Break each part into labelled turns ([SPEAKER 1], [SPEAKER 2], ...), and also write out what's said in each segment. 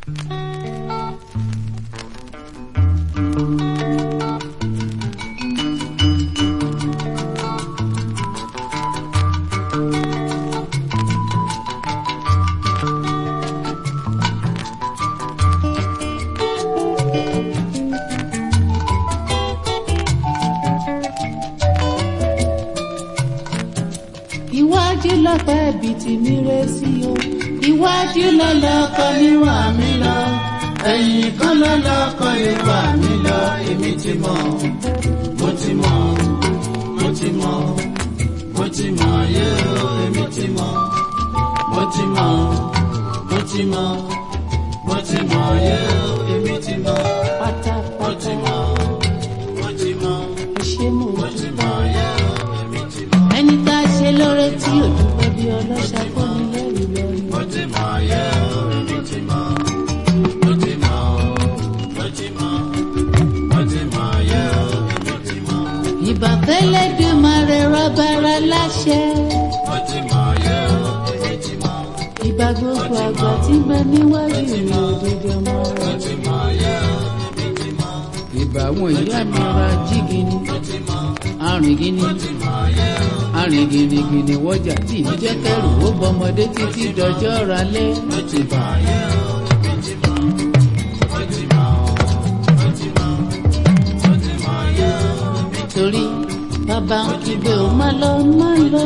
[SPEAKER 1] iwájú lọ́pẹ́ ibi tí mi ré sí o iwájú lọ́lọ́kọ níwà mí lọ ẹ̀yìn kan lọ́lọ́kọ níwà mí lọ èmi ti mọ̀ mo ti mọ̀ mo ti mọ̀ mo ti mọ̀ yé o èmi ti mọ̀ mo ti mọ̀ mo ti mọ̀ mo ti mọ̀ yé o èmi ti mọ̀ mo ti mọ̀ mo ti mọ̀
[SPEAKER 2] ṣé mo
[SPEAKER 1] mo ti mọ̀ yé o èmi ti mọ̀.
[SPEAKER 2] ẹni tá a ṣe lóore tí ò dúpẹ́ bí ọlọ́ṣà kọ́ ni lẹ́rù lọ́rùn.
[SPEAKER 1] Mo ti mọ̀ yé o, èmi ti mọ̀. Mo ti mọ̀ o, mo ti mọ̀. Mo ti mọ̀ yé o, èmi ti mọ̀.
[SPEAKER 2] ìbàfẹ́lẹ́ dé máa rẹ rọ́bàrà láṣẹ.
[SPEAKER 1] Mo ti mọ̀ yé o, èmi ti mọ̀.
[SPEAKER 2] ìbà gbogbo àgbà tí ń bẹ níwájú mi òdodo ọmọ
[SPEAKER 1] Mo
[SPEAKER 2] rẹ.
[SPEAKER 1] ti mọ̀ yé o, èmi ti mọ̀.
[SPEAKER 2] ìbà àwọn ìyá mi ra jígini
[SPEAKER 1] Mo ti mọ̀,
[SPEAKER 2] arìngini
[SPEAKER 1] mo ti mọ̀ yé o.
[SPEAKER 2] arìngìnìgìnì wọjà tí ì jẹ́ kẹrù ó bọmọdé títí dọjọ́ ralẹ́.
[SPEAKER 1] Mo ti mọ̀ yé o, èmi ti mọ̀. Mo ti mọ̀ o, mo ti mọ̀. Mo ti mọ̀ yé o, èmi ti
[SPEAKER 2] torí bàbá ń kígbe ò má lọ má lọ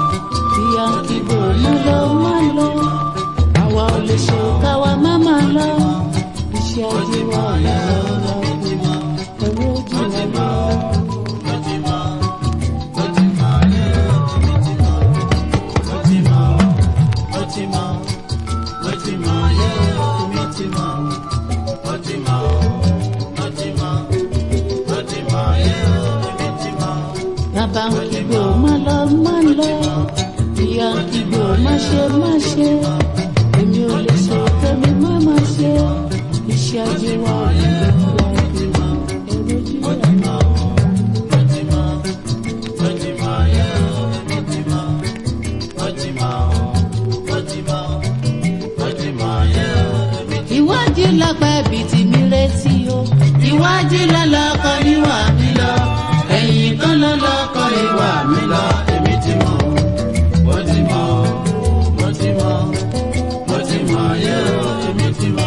[SPEAKER 2] ìyá ń kígbe ò má lọ má lọ àwa ò lè ṣe káwa má má lọ iṣẹ́ ajé wa ò lọ lọ ẹ̀rọ ojú wa lọ.
[SPEAKER 1] Mo ti mọ̀, mo ti mọ̀ yé o, èmi ti mọ̀. Mo ti mọ̀, mo ti mọ̀, mo ti mọ̀ yé o, èmi ti mọ̀. Mo ti mọ̀, mo ti mọ̀, mo ti mọ̀ yé o, èmi ti mọ̀.
[SPEAKER 2] bàbá ń kígbe ò má lọ má lọ ìyá ń kígbe ò má ṣe má ṣe èmi ò lè ṣe tẹ́mi má má ṣe iṣẹ́ ajé wa ò lọ lọ ẹ̀rọ ojú wa lọ.
[SPEAKER 1] Mo ti mọ̀, mo ti mọ̀ yé o, èmi ti mọ̀. Mo ti mọ̀, mo ti mọ̀, mo ti mọ̀ yé o, èmi ti mọ̀.
[SPEAKER 2] ìwádìí lápá ibi tí mi retí o
[SPEAKER 1] Iwájú lọ́lọ́kọ níwà mí lọ, ẹ̀yìn kan lọ́lọ́kọ níwà mí lọ, èmi ti mọ̀, mo ti mọ̀, mo ti mọ̀, mo ti mọ̀ yé o, èmi ti mọ̀.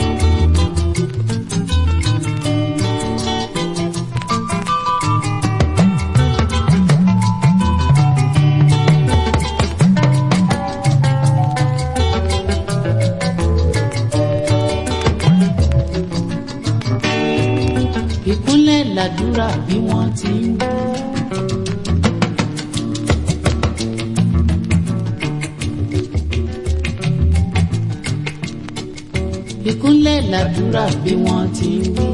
[SPEAKER 2] ìkúnlẹ̀ làdúrà bí wọ́n ti ń wí. ìkúnlẹ̀ làdúrà bí wọ́n ti ń wí.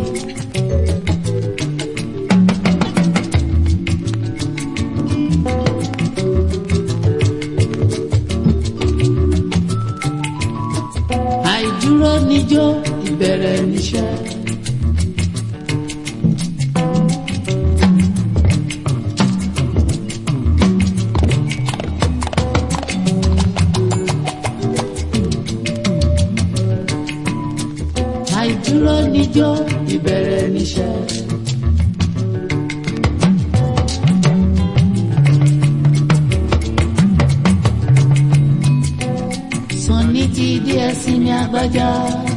[SPEAKER 2] àìdúró níjó ìbẹ̀rẹ̀ níṣẹ́. àìdúró níjó ìbẹ̀rẹ̀ níṣẹ́. Sànni ti dé ẹsìn ní agbájá.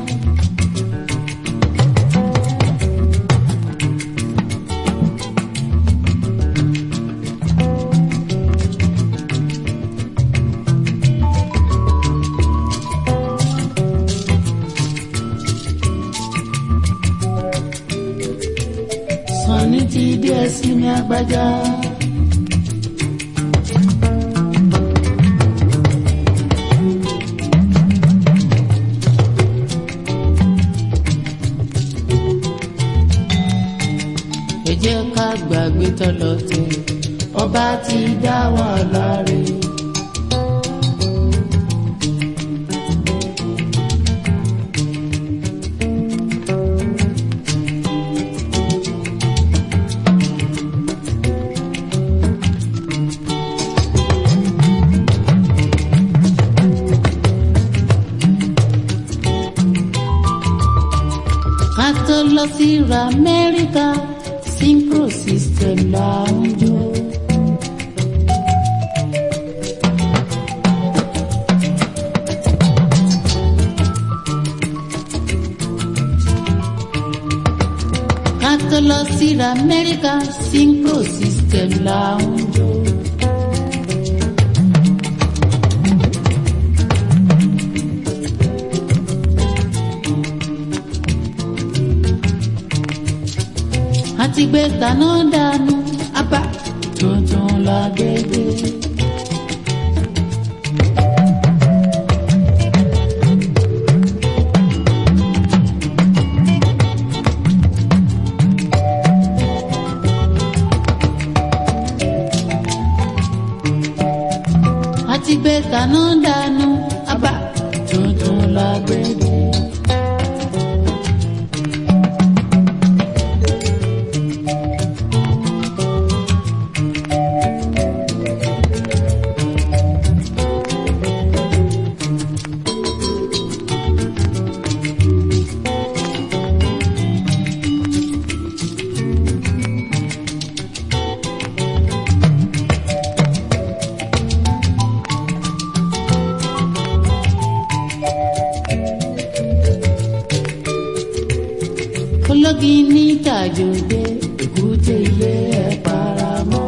[SPEAKER 2] Sànni ti dé ẹsìn ní agbájá. ẹ jẹ́ ká gbàgbé tọ́lọ́tẹ̀ ọba ti dá wa láre. ká tó lọ sí Amẹ́ríkà synchro system là ń jó. ká tó lọ sí Amẹ́ríkà synchro system là ń jó. àti gbé kaná dànù abá tuntun la gbégbé. àti gbé kaná dànù abá tuntun la gbégbé. ológi ní tàjòdè èkúté ilé ẹ paramọ́.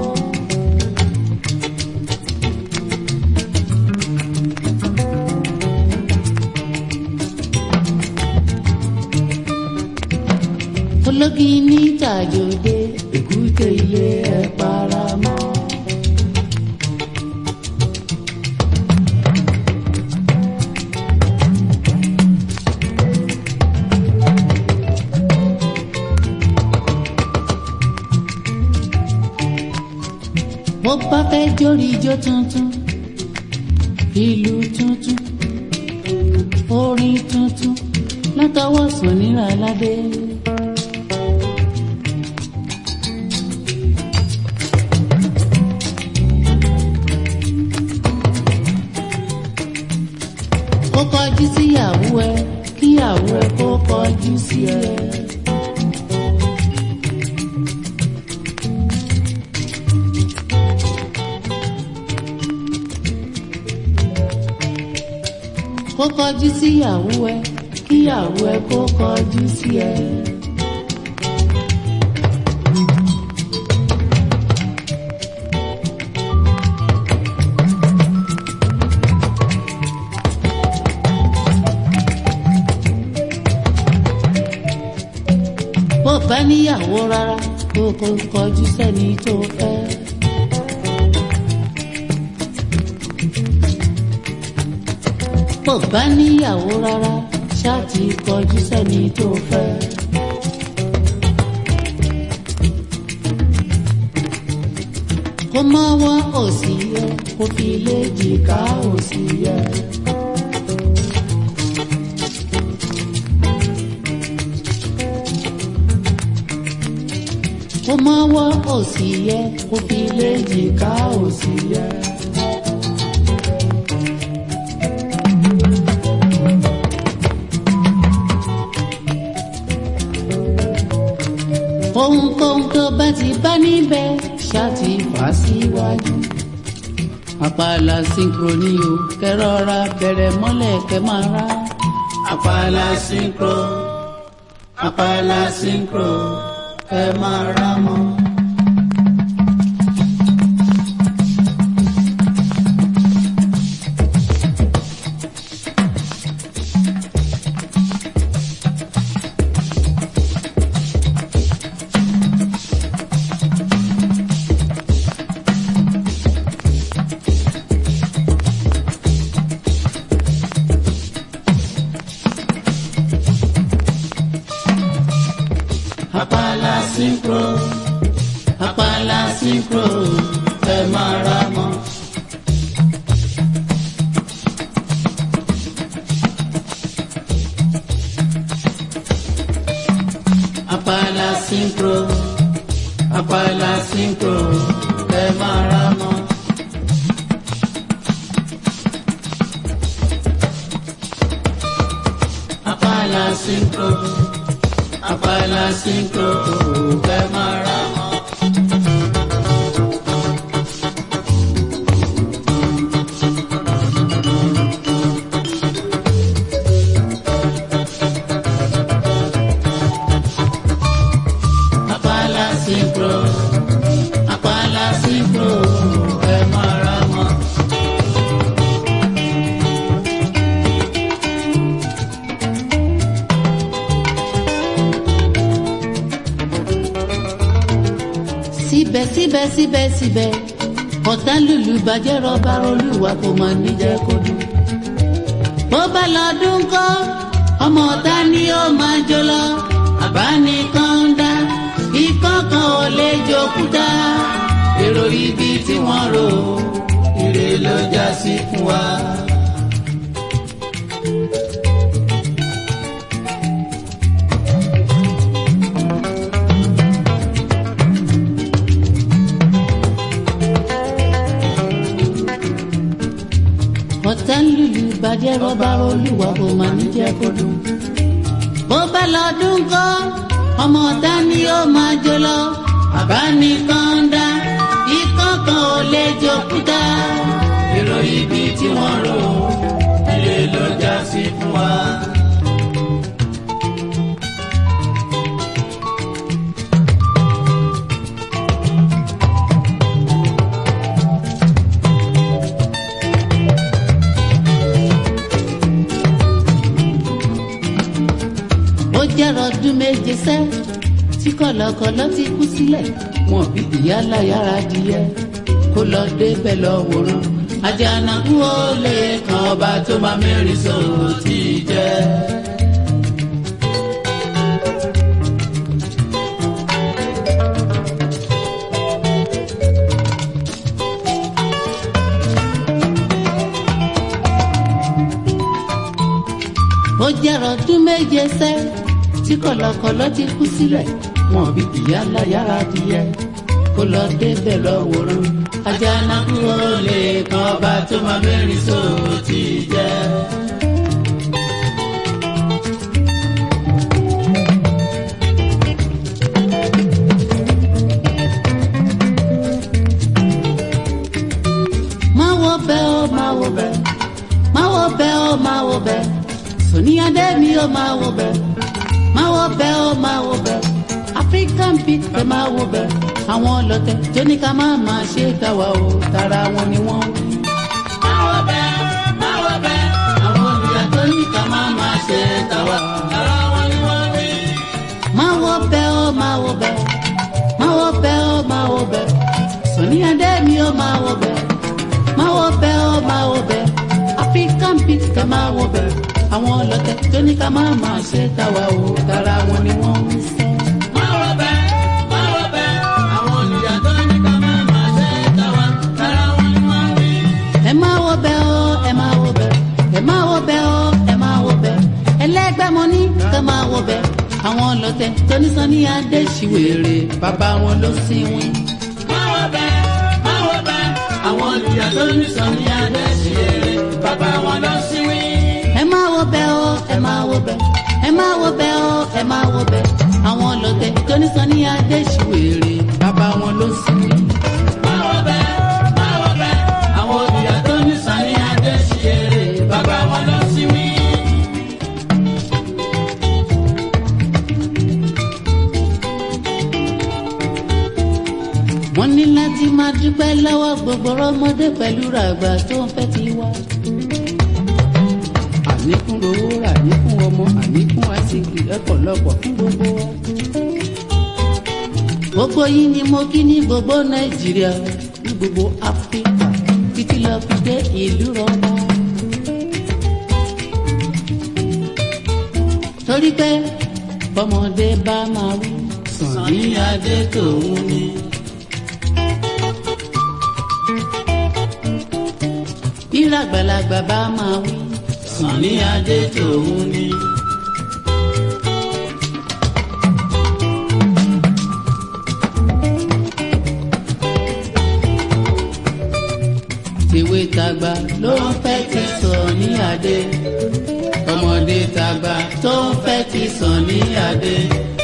[SPEAKER 2] ológi ní tàjòdè èkúté ilé ẹ paramọ́. mo bá fẹ́ jórí ijó tuntun ìlú tuntun orin tuntun látọwọ́ Sànírà Aládé. kó kọjú síyàwó ẹ kíyàwó ẹ kó kọjú sí ẹ. kó kọjú síyàwó ẹ kíyàwó ẹ kó kọjú sí ẹ. bó bá níyàwó rárá kó kó kọjú sẹ́ni tó fẹ́. bó bá níyàwó rárá ṣáàtì kọjú sẹ́ni tó fẹ́. kó mọ́wọ́ òsì yẹ kó fi lè jìká òsì yẹ. kó mọ́wọ́ òsì yẹ kó fi lè jìká òsì yẹ. ohunkóhun tó bá ti bá níbẹ̀ ṣáàtì wá síwájú. àpàlà synchrony o kẹrọra bẹ̀rẹ̀ mọ́lẹ̀ kẹ máa rá.
[SPEAKER 1] Àpàlà synchro, àpàlà synchro, ẹ máa rá mọ́. Àpàlà synchro, àpàlà synchro, ẹ máa rá mọ́. Àpàlà synchro, àpàlà synchro, ẹ máa rá mọ́. Àpàlà synchro, àpàlà sínkò fẹ́ máa ra mọ́. Àpàlà sínkò àpàlà sínkò fẹ́ máa ra mọ́.
[SPEAKER 2] síbẹ̀ síbẹ̀ síbẹ̀ síbẹ̀ ọ̀tá lùlù bàjẹ́ rọ́bà olúwa kò mọ̀ níjẹ́ kó dùn. bó bá lọ́dún kọ́ ọmọ ọ̀tá ni ó máa jó lọ àbánikan ń dá ikọ́ kan ò lè jókúta
[SPEAKER 1] èrò ibi tí wọ́n rò ire ló já sí fún wa.
[SPEAKER 2] ọ̀tá lùlù bàjẹ́ rọ́bà olúwa kò mọ̀ níjẹ́ kó dùn. bó bá lọ́dún kọ́ ọmọ ọ̀tá ni ó máa jó lọ àbánikan ń dá ikọ́ kan ò lè jókúta.
[SPEAKER 1] èrò ibi tí wọ́n rò ire ló já sí fún wa.
[SPEAKER 2] ó jẹ́rọ ọdún méje sẹ́ tí kọ̀lọ̀kọ̀lọ̀ ti kú sílẹ̀ wọn bí ìyá láyàrá díẹ̀ kó lọ débẹ̀ lọ wòran
[SPEAKER 1] àjànàkú ó lè kan ọba tó máa mẹ́rin sọ̀rọ̀ tí ì jẹ́.
[SPEAKER 2] ó jẹ́rọ ọdún méje sẹ́ tí kọ̀lọ̀kọ̀lọ̀ ti kú sílẹ̀ wọn bí ìyá láyàrá díẹ̀ kó lọ débẹ̀ lọ wòran
[SPEAKER 1] àjànàkú ó lè kan ọba tó máa mẹ́rin sọ̀rọ̀ tí ì jẹ́.
[SPEAKER 2] máa wo bẹ́ ó máa wo bẹ́ máa wo bẹ́ ó máa wo bẹ́ sòní adé mi ó máa wo bẹ́ máa wo bẹ́ ó máa wo bẹ́ african beat ẹ máa wo bẹ́ àwọn ọlọ́tẹ̀ tó ní ká máa máa ṣe káwa o tara wọn ni wọ́n wí.
[SPEAKER 1] máa wọ bẹ́ẹ̀ máa wọ bẹ́ẹ̀ àwọn olùyà tó ní ká máa máa ṣe tàwa. ara wọn ni wọ́n wí.
[SPEAKER 2] máa wo bẹ́ ó máa wo bẹ́ máa wo bẹ́ ó máa wo bẹ́ sòní adé mi ó máa wo bẹ́ máa wo bẹ́ ó máa wo bẹ́ african beat ẹ máa wo bẹ́ àwọn ọlọ́tẹ̀ tó ní ká máa máa ṣe káwa o tara wọn ni wọ́n wí sẹ́.
[SPEAKER 1] máa wọ bẹ́ẹ̀ máa wọ bẹ́ẹ̀ àwọn olùyà tó ní ká máa máa ṣe tàwa. ara wọn ni wọ́n wí.
[SPEAKER 2] ẹ máa wo bẹ́ ọ ẹ máa wo bẹ́ ẹ máa wo bẹ́ ọ ẹ máa wo bẹ́ ẹlẹ́gbẹ́ mo ní ká máa wo bẹ́ àwọn ọlọ́tẹ̀ tó ní sọ ní adé ṣìwèrè bàbá wọn ló sì wí.
[SPEAKER 1] máa wọ bẹ́ẹ̀ máa wọ bẹ́ẹ̀ àwọn olùyà tó ní sọ ní adé sí eré bàbá wọn lọ sí wí.
[SPEAKER 2] ẹ máa wo bẹ́ ọ ẹ máa wo bẹ́ ẹ máa wo bẹ́ ọ ẹ máa wo bẹ́ àwọn ọlọ́tẹ̀ tó ní sọ ní adé ṣìwèrè bàbá wọn ló sì wí.
[SPEAKER 1] máa wọ bẹ́ẹ̀ máa wọ bẹ́ẹ̀ àwọn olùyà tó ní sọ ní adé sí eré bàbá wọn lọ sí wí.
[SPEAKER 2] wọ́n ní láti máa dúpẹ́ lọ́wọ́ gbogbo ọmọdé pẹ̀lú ràgbà tó ń fẹ́ ti wá. àníkún lówó rà àníkún ọmọ àníkún àsìkò ẹ̀pọ̀lọpọ̀ fún gbogbo wa. gbogbo yìí ni mo kí ní gbogbo nàìjíríà ní gbogbo áfíríkà títí lọ fi dé ìlú rọba. torí pé bọ́mọdé bá máa wí sàn ní
[SPEAKER 1] ní adé tòun ni.
[SPEAKER 2] bí ràgbàlagbà bá máa wí.
[SPEAKER 1] sàn ní adé tòun ni.
[SPEAKER 2] tèwe tàgbà ló ń fẹ́ ti sàn ní adé. ọmọdé tàgbà tó ń fẹ́ ti sàn ní adé.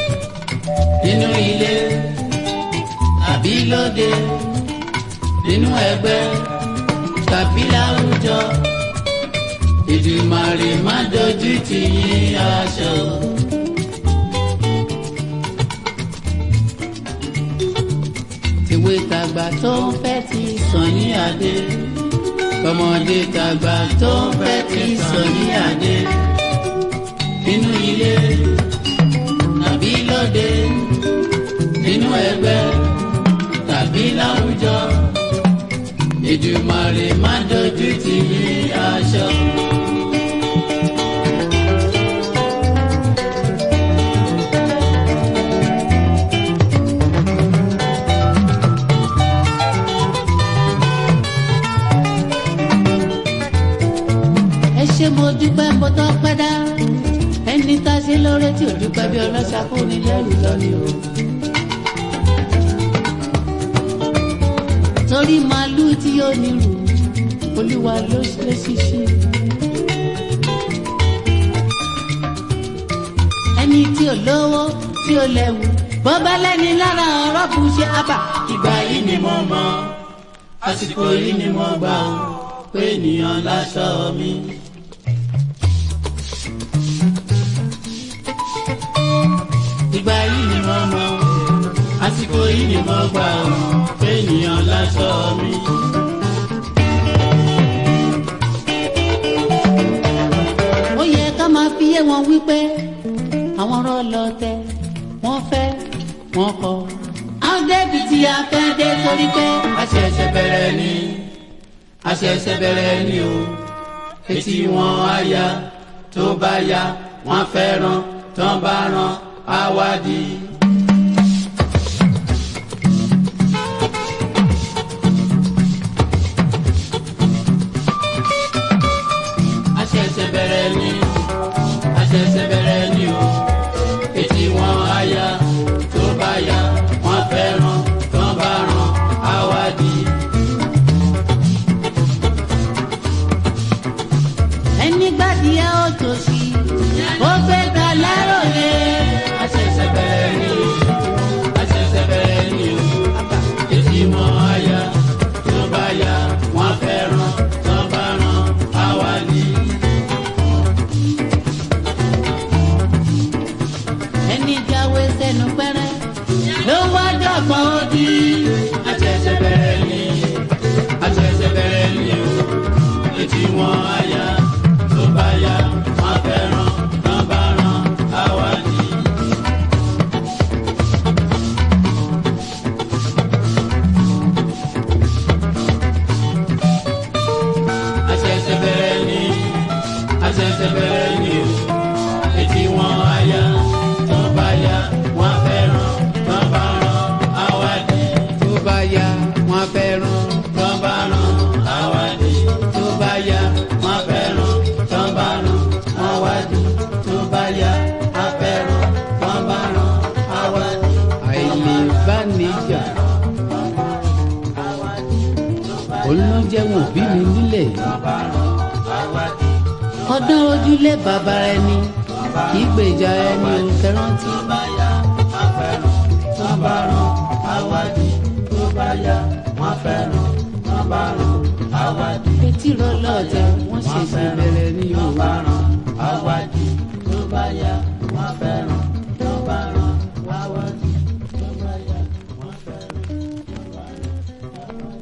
[SPEAKER 1] nínú ilé tàbí lóde nínú ẹgbẹ́ tàbí láwùjọ Èdùmàrè má dojú tì yín aṣọ. tìwé tàgbà tó ń fẹ́ ti sàn ní adé tọmọdé tàgbà tó ń fẹ́ ti sàn ní adé nínú ilé tàbí lóde nínú ẹgbẹ́ tàbí láwùjọ Èdùmàrè má dojú tì yín aṣọ.
[SPEAKER 2] ẹ ṣé mo dúpẹ́ mo tọ́ pẹ́ dá ẹni tá a ṣe lóore tí ò dúpẹ́ bí ọlọ́ṣà kò ní lẹ́rù lọ́ni o. torí màálùú tí ó nírù olúwa ló ṣe ṣíṣe. ẹni tí ò lówó tí ò lẹ́wù bọ́bá lẹ́ni lára ọ̀rọ̀ kù ṣe àbà.
[SPEAKER 1] ìgbà yìí ni mo mọ àsìkò yìí ni mo gbà ó pé ènìyàn láṣọ mi. ìgbà yìí ni mo mọ àsìkò yìí ni mo gbà ó pé ènìyàn láṣọ mi.
[SPEAKER 2] ó yẹ ká máa fi yé wọn wípé àwọn ọ̀rọ̀ lọ́tẹ̀ wọ́n fẹ́ wọ́n kọ̀. àwọn débi tí a fẹ́ dé torí pé
[SPEAKER 1] àṣẹ̀ṣẹ̀ bẹ̀rẹ̀ ni àṣẹ̀ṣẹ̀ bẹ̀rẹ̀ ni o etí wọn á ya tó bá ya wọn fẹ́ràn tán bá ràn á wádìí. àṣẹ̀ṣẹ̀ bẹ̀rẹ̀ ni àṣẹ̀ṣẹ̀ bẹ̀rẹ̀ ni o etí wọn á ya tó bá ya wọn fẹ́ràn tán bá ràn á wádìí.
[SPEAKER 2] ẹni gbàdí ẹ ó tòṣì ó fẹ́ ta láròlé.
[SPEAKER 1] àṣẹ̀ṣẹ̀ bẹ̀rẹ̀ ni àṣẹ̀ṣẹ̀ bẹ̀rẹ̀ ni o etí wọn á ya tó bá ya wọn fẹ́ràn tán bá ràn á wádìí.
[SPEAKER 2] ẹni jáwé sẹ́nu pẹ́rẹ́ ló wá dọ̀gbọ́n ó di.
[SPEAKER 1] àṣẹ̀ṣẹ̀ bẹ̀rẹ̀ ni àṣẹ̀ṣẹ̀ bẹ̀rẹ̀ ni o etí wọn á ya tó bá ya wọn fẹ́ràn tán bá ràn á wádìí. àṣẹ̀ṣẹ̀ bẹ̀rẹ̀ ni àṣẹ̀ṣẹ̀ bẹ̀rẹ̀ ni o etí wọn á ya tó bá ya wọn fẹ́ràn tán bá ràn á wádìí. tó bá ya wọn fẹ́ràn tán bá ràn á wádìí. tó bá ya wọn fẹ́ràn tán bá ràn á wádìí. tó bá ya á fẹ́ràn tán bá ràn á wádìí.
[SPEAKER 2] àìlèbánijà olóúnjẹun òbí mi nílẹ̀ yìí. ọdún ojúlé bàbá ẹni kì í gbèjà ẹni ò kẹrántí.
[SPEAKER 1] tán bá ràn á wádìí. tó bá ya wọn fẹ́ràn tán bá ràn á wádìí.
[SPEAKER 2] etí rọlọ́ọ̀tẹ̀ wọ́n ṣẹ̀ṣẹ̀ bẹ̀rẹ̀ ní
[SPEAKER 1] tó
[SPEAKER 2] yorùbá.
[SPEAKER 1] bá ràn á wádìí. tó bá ya wọn fẹ́ràn tó bá ràn á wádìí. tó bá ya wọn fẹ́ràn tó bá ràn á wádìí.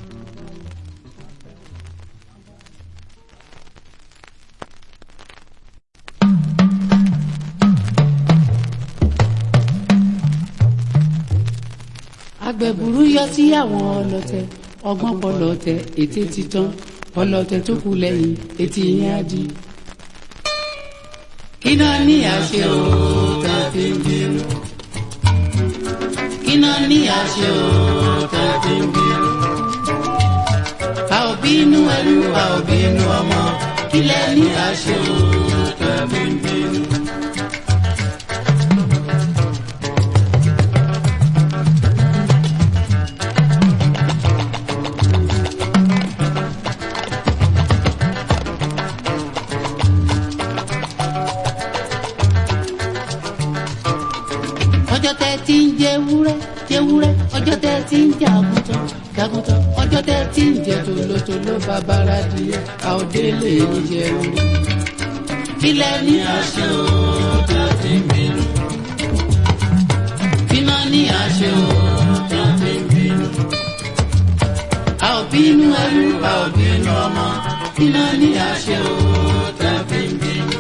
[SPEAKER 2] agbẹ̀bùrú yọ sí àwọn ọlọ́tẹ̀ ọgbọ́n pọlọ́tẹ̀ ètè títán ọlọ́tẹ̀ tó kù lẹ́yìn etí yẹn á di.
[SPEAKER 1] kí náà ní àṣẹ o tá a fi ń bínú. kí náà ní àṣẹ o tá a fi ń bínú. a ò bínú ẹrú a ò bínú ọmọ kí lẹ ní àṣẹ o tá a fi ń bínú.
[SPEAKER 2] ọjọ́ tẹ́tí jẹwúrẹ́ jẹwúrẹ́ ọjọ́ tẹ́ ti ń jẹ àgùntàn jàgùntàn ọjọ́ tẹ́ ti ń jẹ tòlótòló bàbára díẹ̀ àòdélé ń jẹun. kílẹ̀ ní àṣẹ o tá a ti ń bínú. bímọ ní àṣẹ o tá a ti ń bínú. a ò bínú ẹrú a ò bínú ọmọ bímọ ní àṣẹ o tá a fi ń bínú.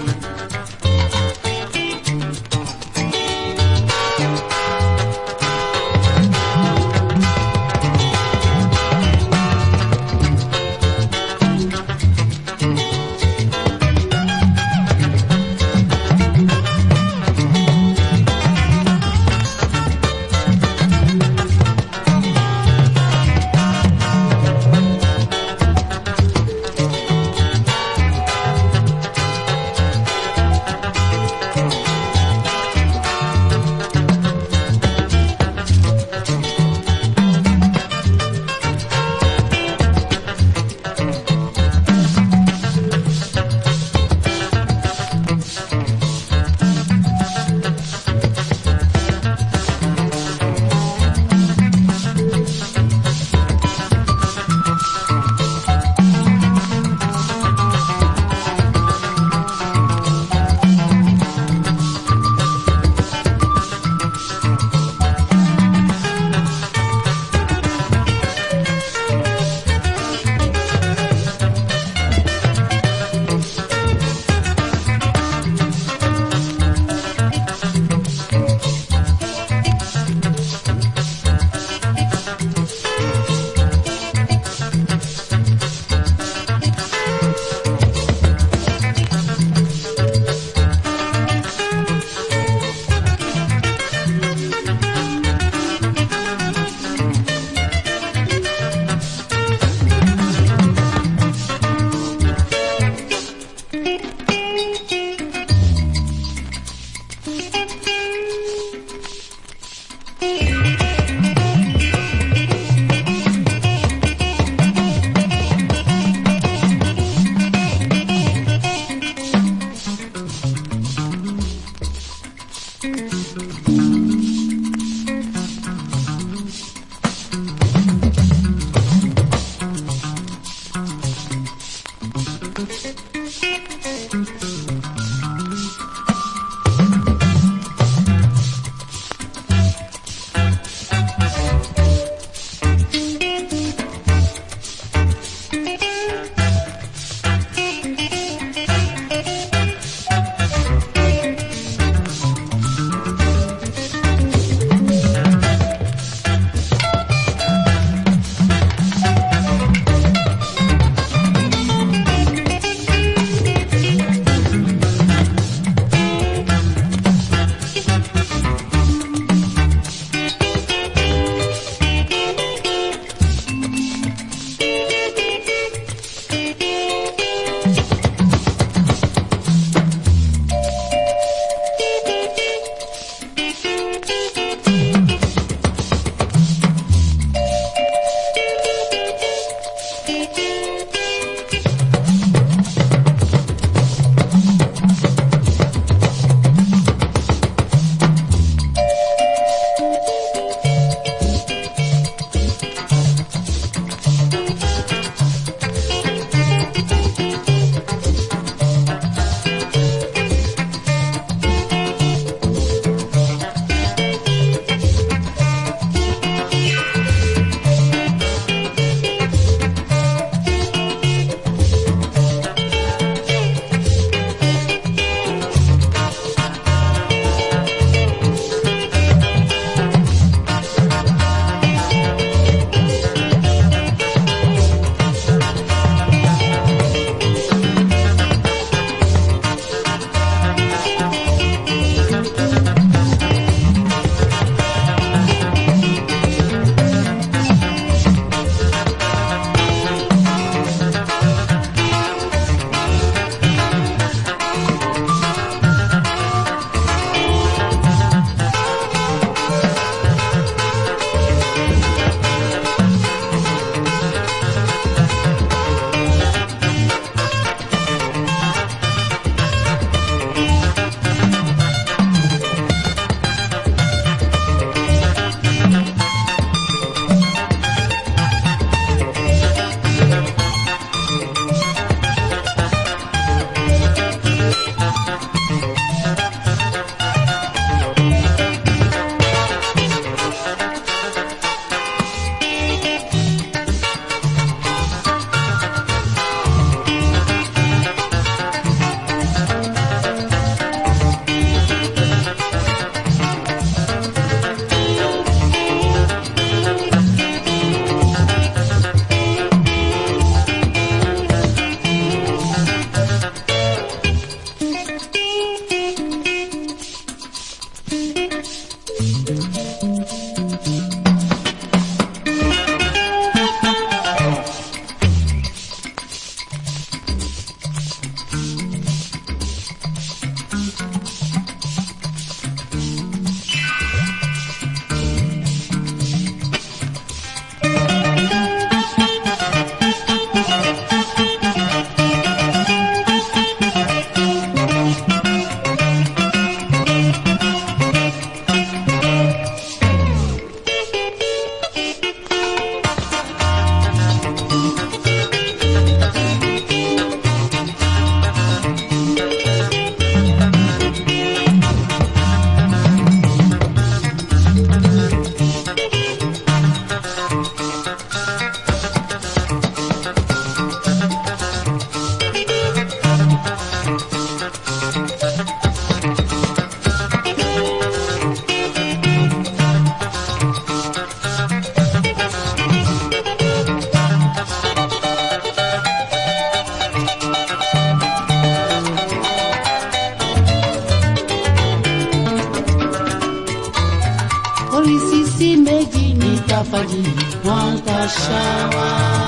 [SPEAKER 2] sí méjì ní tàfàjì wọ́n ta ṣáwá.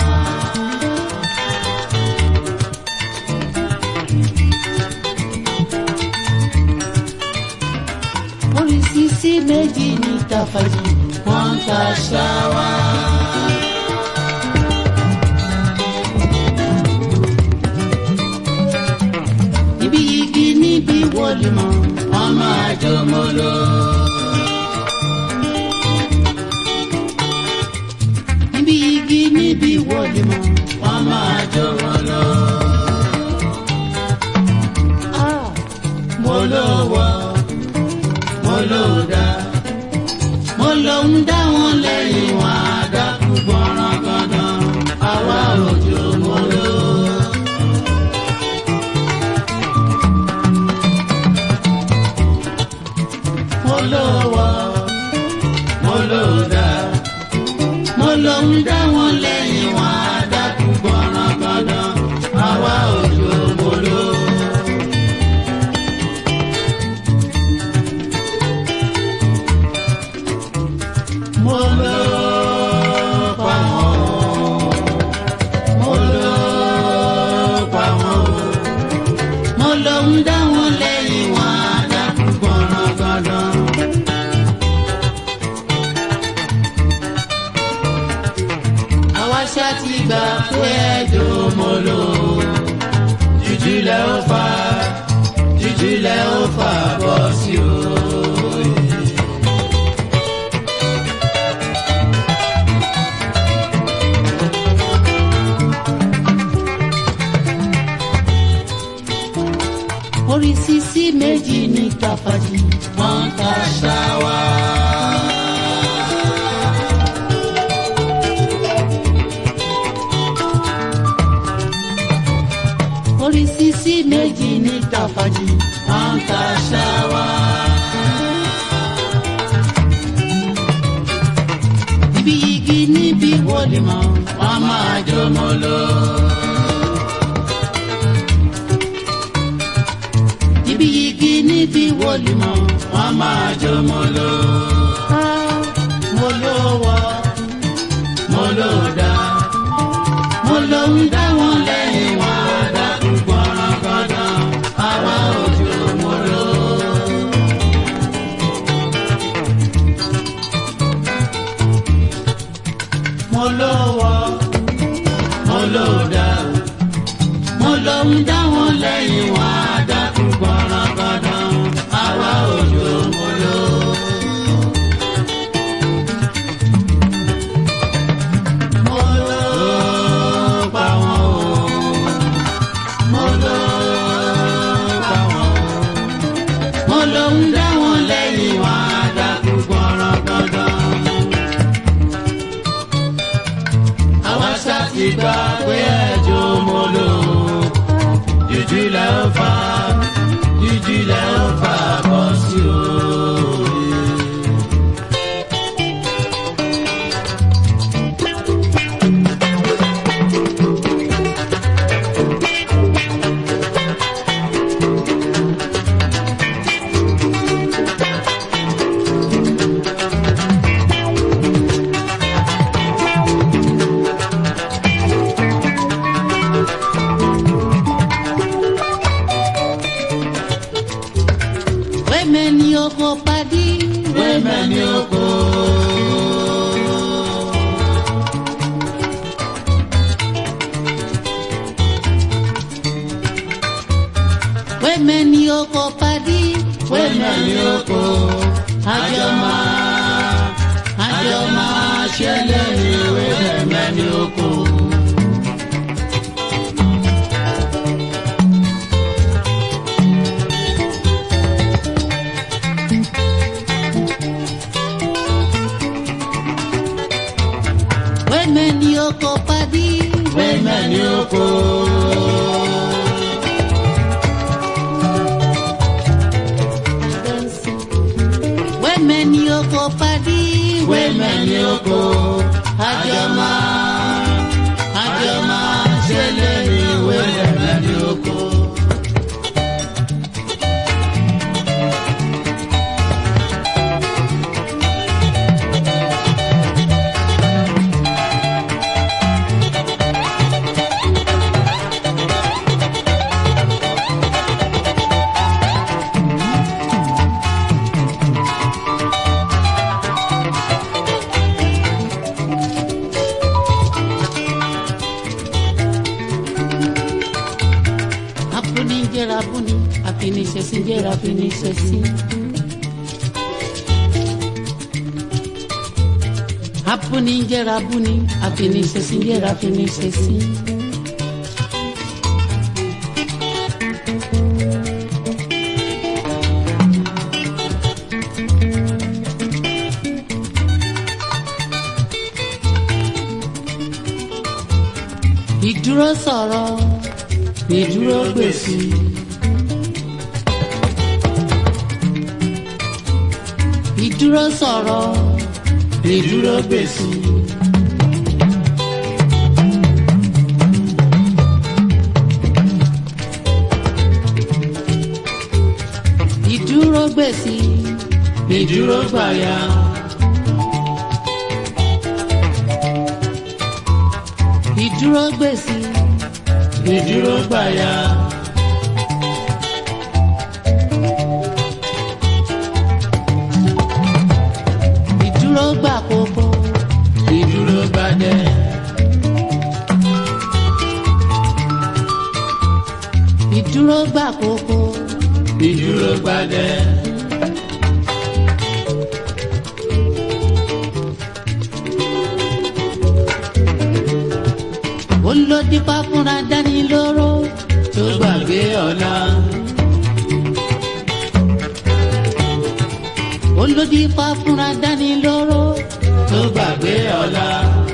[SPEAKER 2] oríṣiríṣi méjì ní tàfàjì wọ́n ta ṣáwá. níbi igi níbi wọlé mọ́ wọ́n máa jó mọ́lọ́. níbi igi níbi wọlé mọ́ wọ́n máa jó mọ́lọ́. mo ló wọ mo ló dá mo ló ń dá wọn lẹ́yìn wọn àdàkú gbọ́nràn gandan àwa òjò mo ló. mo ló wọ mo ló dá mo ló ń dá wọn lẹ́yìn wọn àdàkú gbọ́nràn gandan àwa òjò mo ló. mo ló pa wọn mo ló pa wọn mo ló ń dá wọn lẹ́yìn wọn àdàkú gbọ́nràn gandan. àwa ṣá ti gbà pé ẹjọ́ mo lò jújú lẹ ó fà jújú lẹ ó fà bọ́ sí o. oríṣiríṣi méjì ní tàfàjì wọ́n ta ṣáwá. oríṣiríṣi méjì ní tàfàjì wọ́n ta ṣáwá. níbi igi níbi wọlé mọ́ wọ́n máa jó mọ́ lọ. níbi igi níbi wọlé mọ́ wọ́n máa jó mọ́ lọ. mo ló wọ mo ló dá mo ló ń dá wọn lẹ́yìn wọn àdàkú gbọ́nràn gbọ́dọ̀ àwa òjò mo ló. mo ló wọ mo ló dá mo ló ń dá wọn lẹ́yìn wọn àdàkú gbọ́nràn gbọ́dọ̀ àwa òjò mo ló. mo ló pa wọn o mo ló pa wọn o mo ló ń dá wọn lẹ́yìn wọn àdàkú gbọ́nràn gbọ́dọ̀. àwa ṣá ti gbà pé ẹjọ́ mo lò jújú lẹ ó fà jújú lẹ ó fà bọ́ sí o. wẹ́mẹ̀ ni oko padì wẹ́mẹ̀ ni oko. wẹ́mẹ̀ ni oko padì wẹ́mẹ̀ ni oko. àjọ máa àjọ máa ṣẹlẹ̀ ní wẹ́mẹ̀ ni oko. wẹ́mẹ̀ ni oko padì wẹ́mẹ̀ ni oko. wẹ́mẹ̀ ni oko padì wẹ́mẹ̀ ni oko. àjọ máa àjọ máa ṣẹlẹ̀ ní wẹ́mẹ̀ ni oko. àfiníṣẹ́sí. abúni ń jẹ́ra abúni àfiníṣẹ́sí ń jẹ́ra àfiníṣẹ́sí. ìdúró sọ̀rọ̀ ìdúró gbèsè. ìdúró sọ̀rọ̀ ìdúró gbèsè. ìdúró gbèsè ìdúró gbàyà. ìdúró gbèsè ìdúró gbàyà. ìdúró gbà kókó ìdúró gbàdẹ. ìdúró gbà kókó ìdúró gbàdẹ. olódìpá fúnra dání lóró tó gbàgbé ọ̀la. olódìpá fúnra dání lóró tó gbàgbé ọ̀la.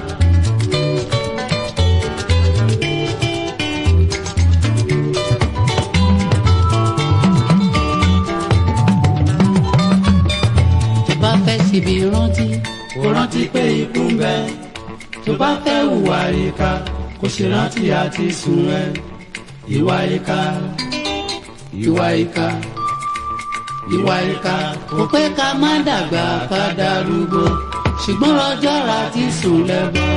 [SPEAKER 2] tó bá fẹ́ síbi rántí kó rántí pé ikú ń bẹ tó bá fẹ́ hùwà ìka kò ṣe rántí àti sùn ẹ ìwà ìka ìwà ìka ìwà ìka kò pé ká má dàgbà ká darúgbó ṣùgbọ́n ọjọ́ ra ti sùn lẹ́bọ̀.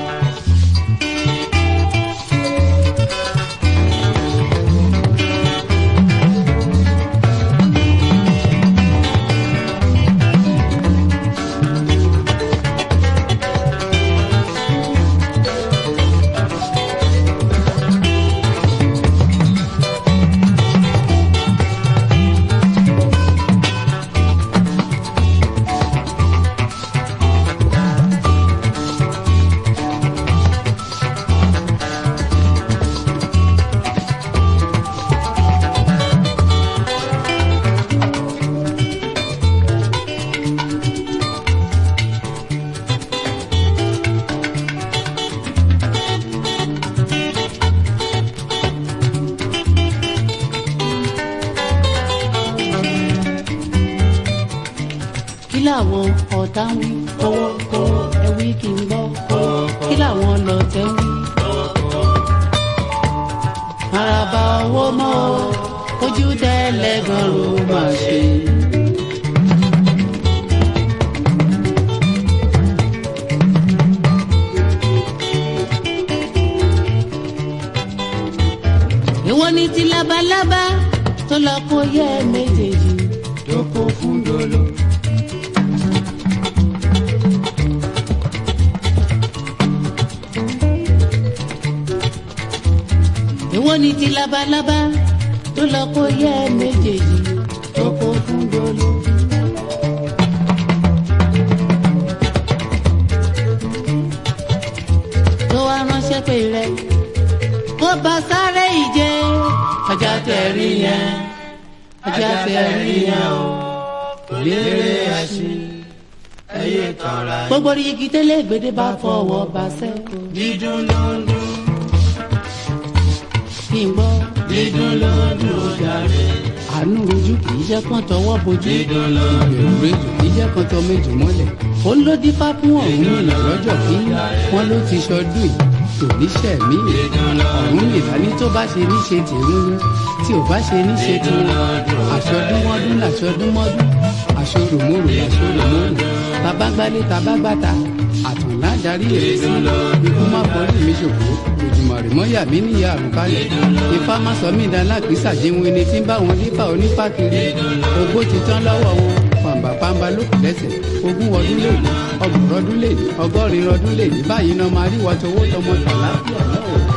[SPEAKER 2] kí làwọn ọ̀tá ń wí kówó kówó ẹ̀wí kì í gbọ́ kí làwọn lọ́tẹ̀ ń wí. àràbà owó mọ́ o ojú tẹ́lẹ̀gàn ló máa ṣe. ìwọ ni ti labalábá tó lọ kó yẹ méjèèjì tó kó fún dolo. ìwọ ni ti labalábá tó lọ kó yẹ méjèèjì tó kó fún dolo. tó wá ránṣẹ́ pé rẹ kó bá sáré ìje ọjà tẹ̀rí yẹn ọjà tẹ̀rí yẹn o
[SPEAKER 1] lérè ẹṣin ẹyẹ tọra
[SPEAKER 2] gbogbo igi tẹ́lẹ̀ gbèdé bá fọwọ́ bá sẹ́kọ̀ọ́
[SPEAKER 1] dídùn ló ń dún
[SPEAKER 2] kí n gbọ́.
[SPEAKER 1] dídùn ló ń dún ó jàre
[SPEAKER 2] àánú rojú kì í jẹ́ kán tọwọ́ bojú.
[SPEAKER 1] dídùn ló ń dún
[SPEAKER 2] ìbẹ̀rù rejò kì í jẹ́ kán tọ méjì mọ́lẹ̀. ó ló dífá fún ọ̀hún ìlà lọ́jọ́ kí wọ́n ló ti ṣọdún yìí tò níṣẹ́ mí. ọ̀hún ìlà ní tó bá ṣe níṣe tèmi ní tí ò bá ṣe níṣe tiwọn. àṣọdúnmọ́dún làṣọdúnmọ́dún àṣọròmọ́rò làṣọròmọ́rò tabagbálé tabagbáta àtànlá darí ẹ̀ sí ikú má forí mi ṣòfò òjùmọ̀rì mọ́yà mí níyà àrùkálẹ̀ ifá má sọ mí dán lápísà jẹun ẹni tí ń bá wọn nípa onífà kiri ogbó ti tán lọ́wọ́ wọn pàǹbàpàǹbà lókùn lẹ́sẹ̀ ogún ọdún lèní ọgbọ̀n ọdún lèní ọgọ́rin ọdún lèní báyìí náà máa rí wọ́n tọwọ́ tọmọ tàlàfíà náà.